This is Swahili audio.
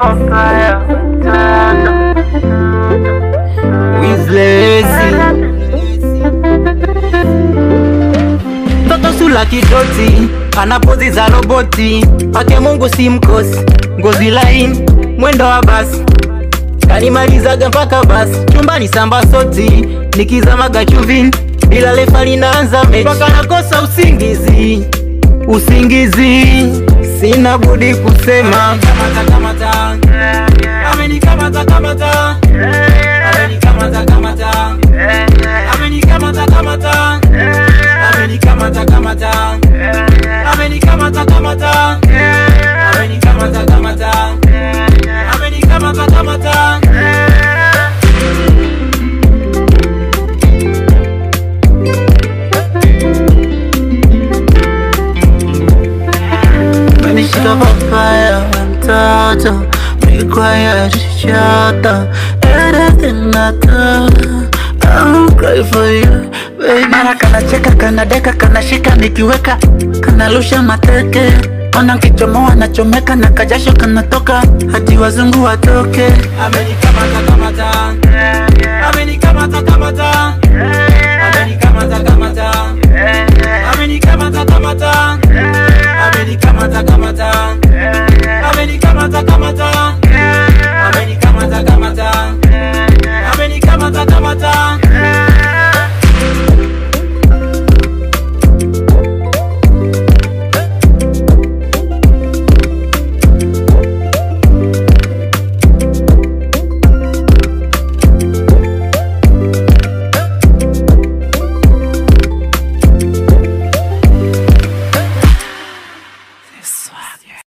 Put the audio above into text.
Wizlezi Toto sula kidoti ana pozi za roboti pake Mungu si mkosi ngozi laini mwendo wa basi kanimalizaga mpaka basi chumbani samba soti nikizamaga chuvini bila lefa linaanza mechi mpaka nakosa usingizi usingizi sina budi kusema kamata, kamata. Amenikamata, kamata. Amenikamata, kamata. Amenikamata, kamata. Amenikamata, kamata. Amenikamata, kamata. Amenikamata, kamata. Amenikamata, kamata. Menishika papaya mtoto Require shata Everything I do I'll cry for you baby Mara kanacheka kanadeka kanashika nikiweka Kanarusha mateke Ona nkichomoa nachomeka na kajasho kanatoka hadi wazungu watoke Amenikamata kamata Amenikamata kamata